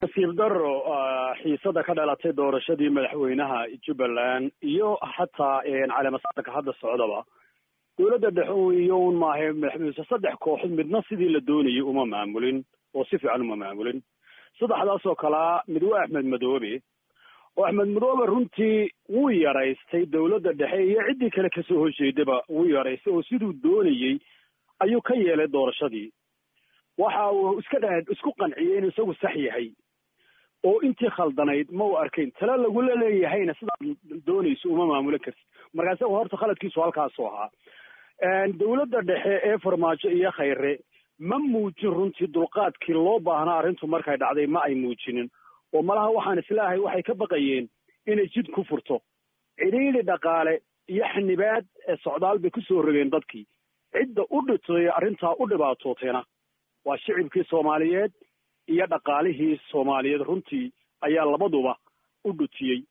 nasiib daro xiisada ka dhalatay doorashadii madaxweynaha jubbaland iyo xataa caleemasaarka hadda socdaba dowladda dhexe iyo un maahe madaxweyne saddex kooxood midna sidii la doonayay uma maamulin oo si fiican uma maamulin saddexdaas oo kalea mid waa axmed madoobe oo axmed madoobe runtii wuu yaraystay dowladda dhexe iyo ciddii kale kasoo horjeedaba wuu yaraystay oo siduu doonayey ayuu ka yeelay doorashadii waxa uu iska dha isku qanciyey inuu isagu sax yahay oo intii khaldanayd ma u arkayn tale lagula leeyahayna sidaad doonayso uma maamulin kartid markaa isaga horta khaladkiisu halkaasu ahaa dowladda dhexe ee farmaajo iyo khayre ma muujin runtii dulqaadkii loo baahnaa arrintu markay dhacday ma ay muujinin oo malaha waxaan islaahay waxay ka baqayeen inay jid ku furto cidhiidhi dhaqaale iyo xanibaad socdaal bay kusoo rogeen dadkii cidda u dhitay arrintaa u dhibaatootayna waa shicibkii soomaaliyeed iyo dhaqaalihii soomaaliyeed runtii ayaa labaduba u dhutiyey